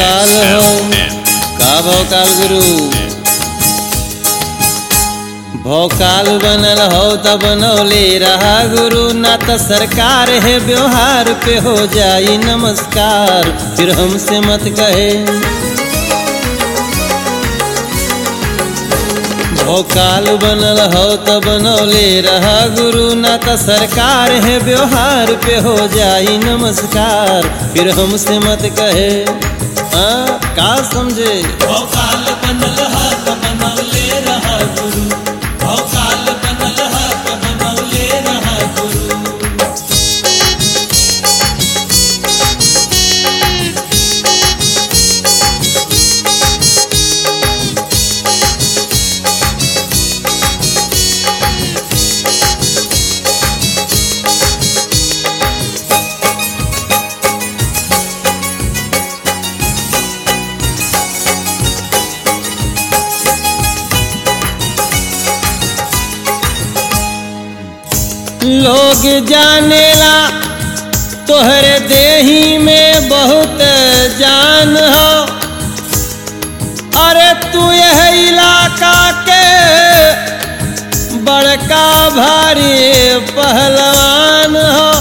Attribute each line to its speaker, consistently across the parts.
Speaker 1: भोकाल हो का भोकाल गुरु भोकाल बनल हो त बनौले रहा गुरु ना त सरकार है व्यवहार पे हो जाई नमस्कार फिर हमसे मत कहे भोकाल बनल हो त बनौले रहा गुरु ना त सरकार है व्यवहार पे हो जाई नमस्कार फिर हमसे मत कहे हाँ का समझे
Speaker 2: भोकाल बनल हा त बनौले रहा गुरु भोकाल बनल हा त बनौले रहा गुरु
Speaker 1: लोग जानेला तोहरे देही में बहुत जान हो अरे तू यह इलाका के बड़का भारी पहलवान हो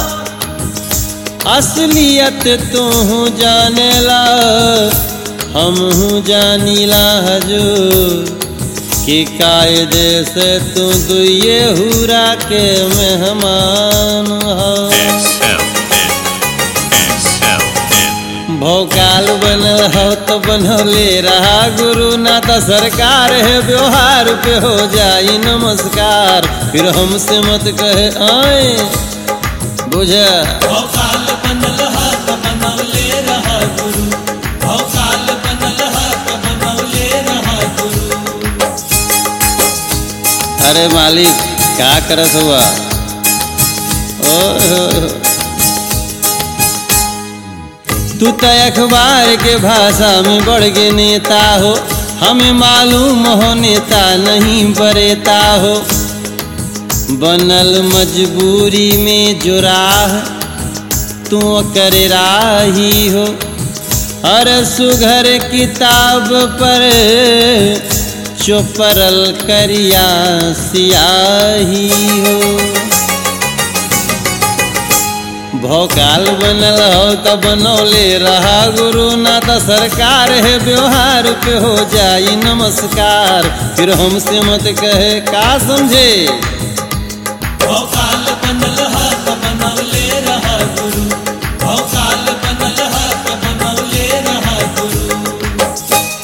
Speaker 1: असलियत तू जानेला हम जानीला हजूर कि कायदे से तू दुए हुरा के मेहमान हो भोकाल बनल हो तो बनौले रहा गुरु ना तो सरकार है व्यवहार पे हो जाई नमस्कार फिर हमसे मत कहे आए बुझ
Speaker 2: भोकाल बनल हा त बनौले रहा गुरु भोकाल बनल हा त बनौले रहा गुरु
Speaker 1: अरे मालिक क्या करत हुआ ओए होए होए। तू तो अखबार के भाषा में बढ़ के नेता हो हमें मालूम हो नेता नहीं बरेता हो बनल मजबूरी में जो राह तू कर राही हो हर सुघर किताब पर चोपरल करिया सियाही हो भोकाल बनल हो त बनौले रहा गुरु ना त सरकार है व्यवहार पे हो जाई नमस्कार फिर हमसे मत कहे का समझे
Speaker 2: भोकाल बनल हा त बनौले रहा गुरु भोकाल बनल हा त बनौले रहा गुरु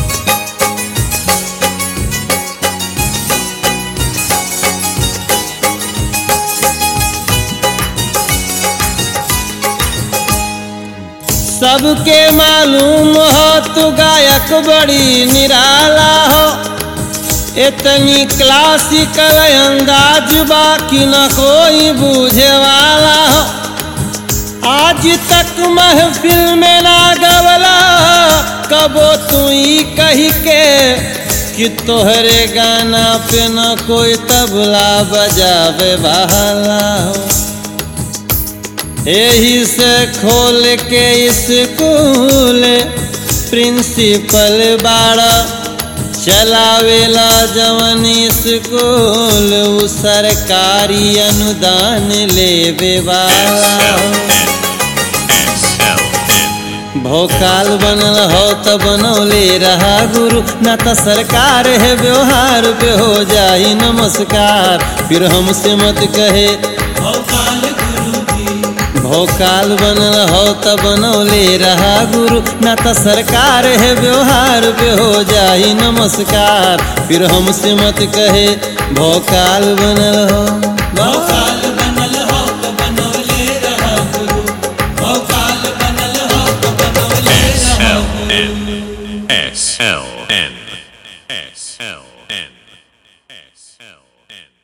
Speaker 1: सबके मालूम हो तू गायक बड़ी निराला हो इतनी क्लासिकल अंदाज बाकी न कोई बूझे वाला हो आज तक महफिल में ना गवला कबो तू ही कही के कि तोहरे गाना पे न कोई तबला बजावे वाला हो यही से खोल के स्कूल प्रिंसिपल बाड़ा चलावेला जवन स्कूल उ सरकारी अनुदान लेवे वाला हो। भोकाल बनल हो त बनौले रहा गुरु ना त सरकार है व्यवहार पे हो जाई नमस्कार फिर हमसे मत कहे
Speaker 2: भोकाल गुरु जी
Speaker 1: भोकाल बनल हो त बनौले रहा गुरु ना त सरकार है व्यवहार पे हो जाई नमस्कार फिर हमसे मत कहे भोकाल बनल हो
Speaker 2: भोकाल बनल हो त बनौले रहा गुरु भोकाल बनल हो त बनौले रहा गुरु
Speaker 3: S L N S L N S L N